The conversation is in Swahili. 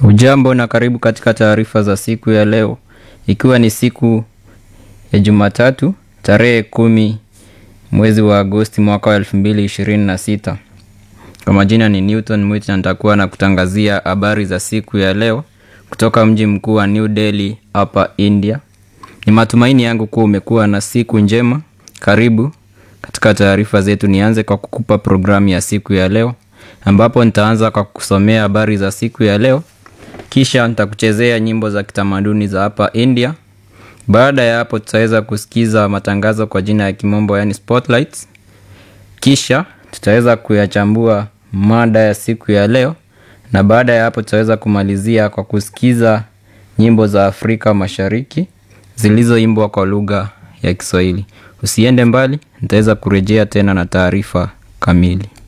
Ujambo na karibu katika taarifa za siku ya leo, ikiwa ni siku ya Jumatatu tarehe kumi mwezi wa Agosti mwaka wa elfu mbili ishirini na sita. Kwa majina ni Newton Mwit na nitakuwa na kutangazia habari za siku ya leo kutoka mji mkuu wa New Delhi hapa India. Ni matumaini yangu kuwa umekuwa na siku njema. Karibu katika taarifa zetu. Nianze kwa kukupa programu ya siku ya leo, ambapo nitaanza kwa kusomea habari za siku ya leo kisha nitakuchezea nyimbo za kitamaduni za hapa India. Baada ya hapo, tutaweza kusikiza matangazo kwa jina ya kimombo, yani spotlights. Kisha tutaweza kuyachambua mada ya siku ya leo, na baada ya hapo, tutaweza kumalizia kwa kusikiza nyimbo za Afrika Mashariki zilizoimbwa kwa lugha ya Kiswahili. Usiende mbali, nitaweza kurejea tena na taarifa kamili.